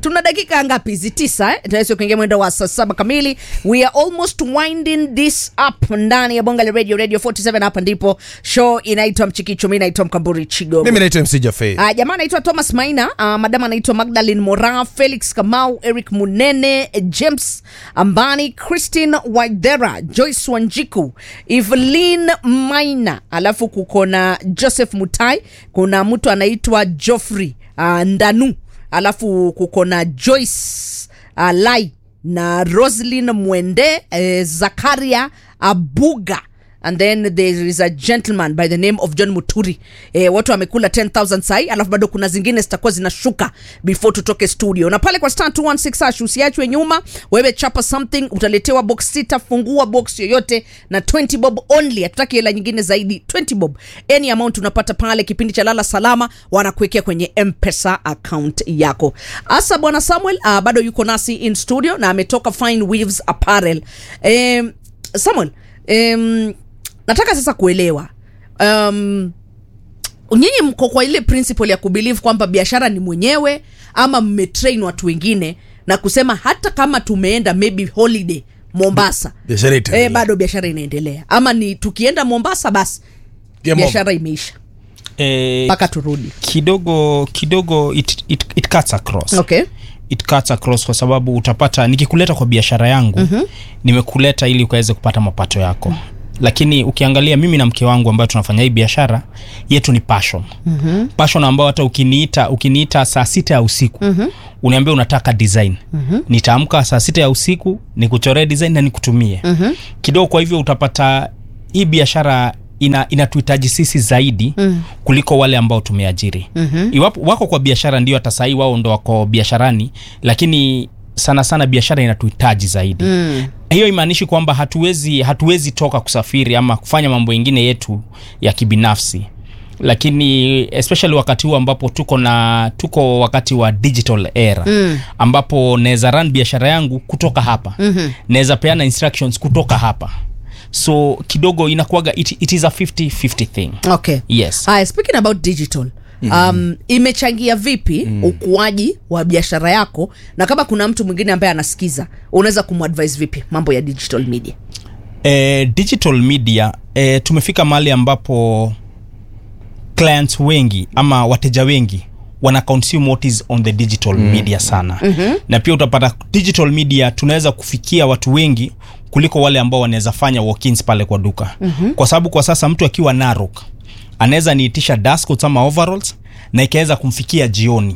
tuna dakika ngapi hizi tisa eh? tunaweza kuingia mwendo wa saa saba kamili we are almost winding this up ndani ya bonga la radio radio 47 hapa ndipo show inaitwa mchikicho mi naitwa mkamburi chigogo mimi naitwa mc jafe Uh, jamaa anaitwa thomas maina uh, madam anaitwa magdalin mora felix kamau eric munene james ambani christine waidera joyce wanjiku evelyn maina alafu kuko na joseph mutai kuna mtu anaitwa joffrey uh, ndanu alafu kuko na joyce uh, lai na roslin mwende eh, zakaria abuga and then there is a gentleman by the name of john muturi eh, watu wamekula 10000 sai alafu bado kuna zingine zitakuwa zinashuka before tutoke studio na pale kwa star 216 hash usiachwe nyuma wewe chapa something utaletewa box sita fungua box yoyote na 20 bob only hatutaki hela nyingine zaidi 20 bob any amount unapata pale kipindi cha lala salama wanakuwekea kwenye mpesa account yako asa bwana samuel uh, bado yuko nasi in studio na ametoka fine weaves apparel um, samuel um, nataka sasa kuelewa um, nyinyi mko kwa ile principle ya kubelieve kwamba biashara ni mwenyewe ama mmetrain watu wengine na kusema hata kama tumeenda maybe holiday mombasa biashara itaendelea. eh, bado biashara inaendelea ama ni tukienda mombasa basi Game over. biashara imeisha eh, mpaka turudi kidogo kidogo it, it, it cuts across okay it cuts across kwa sababu utapata nikikuleta kwa biashara yangu mm-hmm. nimekuleta ili ukaweze kupata mapato yako lakini ukiangalia mimi na mke wangu ambayo tunafanya hii biashara yetu ni passion mm-hmm. passion ambayo hata ukiniita ukiniita saa sita ya usiku mm-hmm. uniambia unataka design mm-hmm. nitaamka saa sita ya usiku nikuchoree design na nikutumie mm-hmm. kidogo kwa hivyo utapata hii biashara ina inatuhitaji sisi zaidi mm. kuliko wale ambao tumeajiri mm-hmm. iwapo wako kwa biashara ndio hata sahii wao ndo wako biasharani lakini sana sana biashara inatuhitaji zaidi mm. hiyo imaanishi kwamba hatuwezi hatuwezi toka kusafiri ama kufanya mambo ingine yetu ya kibinafsi lakini especially wakati huu ambapo tuko na tuko wakati wa digital era mm. ambapo naweza run biashara yangu kutoka hapa mm-hmm. naweza peana instructions kutoka hapa so kidogo inakuaga it, it is a 50-50 thing okay yes haya speaking about digital um, imechangia vipi mm. ukuaji wa biashara yako na kama kuna mtu mwingine ambaye anasikiza unaweza kumadvise vipi mambo ya digital media eh, digital media eh, tumefika mahali ambapo clients wengi ama wateja wengi wana consume what is on the digital mm. media sana mm-hmm. na pia utapata digital media tunaweza kufikia watu wengi kuliko wale ambao wanaweza fanya walk-ins pale kwa duka mm-hmm. kwa sababu kwa sasa mtu akiwa narok anaweza niitisha dashcoats ama overalls na ikaweza kumfikia jioni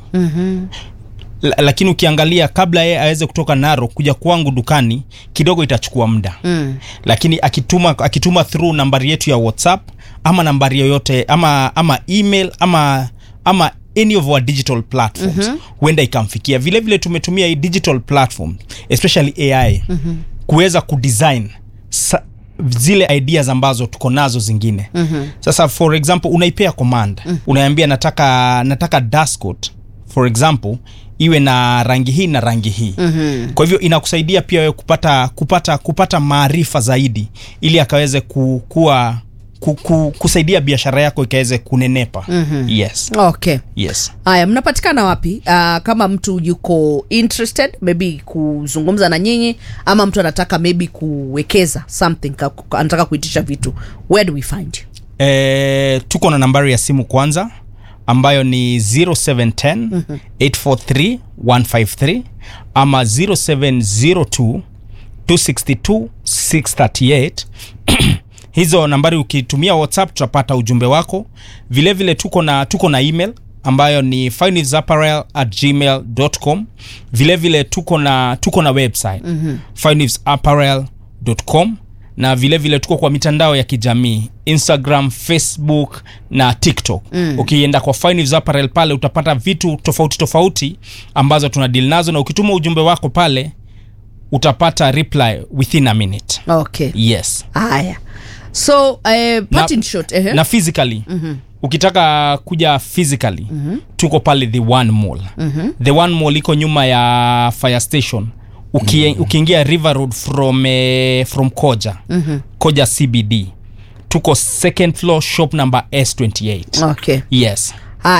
La- lakini ukiangalia kabla yeye aweze kutoka naro kuja kwangu dukani kidogo itachukua muda mm. lakini akituma akituma through nambari yetu ya whatsapp ama nambari yoyote ama ama email ama ama any of our digital platforms mm-hmm. huenda ikamfikia vile vile tumetumia hii digital platform especially ai mm-hmm. kuweza kudesign sa, zile ideas ambazo tuko nazo zingine mm-hmm. sasa for example unaipea command mm-hmm. unaambia nataka nataka dashcoat for example iwe na rangi hii na rangi hii mm-hmm. kwa hivyo inakusaidia pia wewe kupata kupata kupata maarifa zaidi ili akaweze ku, kuwa ku, ku, kusaidia biashara yako ikaweze kunenepa mm-hmm. yes okay yes haya mnapatikana wapi uh, kama mtu yuko interested maybe kuzungumza na nyinyi ama mtu anataka maybe kuwekeza something ka, ka- anataka kuitisha vitu where do we find you e, tuko na nambari ya simu kwanza ambayo ni 0710 843 153 ama 0702 262 638 hizo nambari ukitumia whatsapp tutapata ujumbe wako vilevile vile tuko na tuko na email ambayo ni finevesapparel at gmail com vilevile tuko na tuko na website mm-hmm. finevesapparel.com na vilevile vile tuko kwa mitandao ya kijamii instagram facebook na tiktok mm. ukienda kwa Fineves apparel pale utapata vitu tofauti tofauti ambazo tuna deal nazo na ukituma ujumbe wako pale utapata reply within a minute okay yes haya so uh, parting shot eh? na physically mm-hmm. ukitaka kuja physically mm-hmm. tuko pale the one mall mm-hmm. the one mall iko nyuma ya fire station Uki, mm-hmm. ukiingia river road from, eh, from koja mm-hmm. koja cbd tuko second floor shop number s28 okay yes haya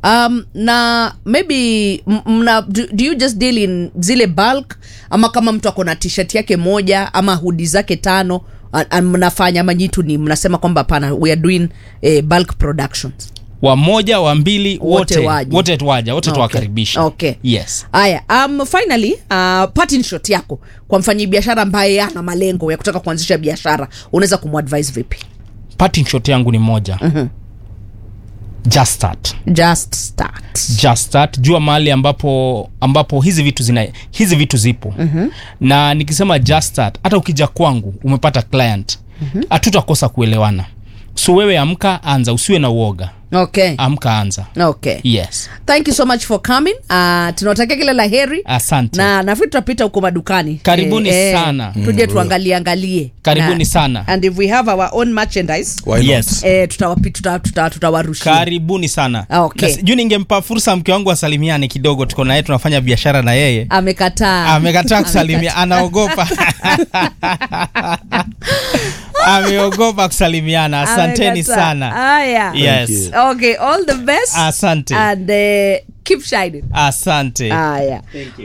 um, na maybe m- mna do, do you just deal in zile bulk ama kama mtu ako na t-shirt yake moja ama hudi zake tano a- a- mnafanya ama nyitu ni mnasema kwamba hapana we are doing eh, bulk productions wamoja wa mbili Wote wote waje. wote tuwaja wote Okay. tuwakaribisha Okay. yes haya um, finally uh, parting shot yako kwa mfanyi biashara ambaye ana malengo ya kutaka kuanzisha biashara unaweza kumadvise vipi parting shot yangu ni moja mm-hmm. just start just start just start jua mahali ambapo ambapo hizi vitu zina hizi vitu zipo mm-hmm. na nikisema just start hata ukija kwangu umepata client hatutakosa mm-hmm. kuelewana so wewe amka anza usiwe na uoga okay amka anza okay yes thank you so much for coming uh, tunawatakia kila la heri asante na nafikiri tutapita huko madukani Karibuni sana. tuje tuangalie angalie Karibuni Na- sana. and if we have our own merchandise Why not? yes eh, tutawapi- tuta- tuta- tutawarushia karibuni sana Ah, okay. Na si- juu ningempa fursa mke wangu asalimiane kidogo tuko naye tunafanya biashara na yeye amekataa amekataa kusalimia anaogopa ameogopa kusalimiana asanteni Amekataa. sana haya yes you. okay all the best Asante. and uh, keep shining asante haya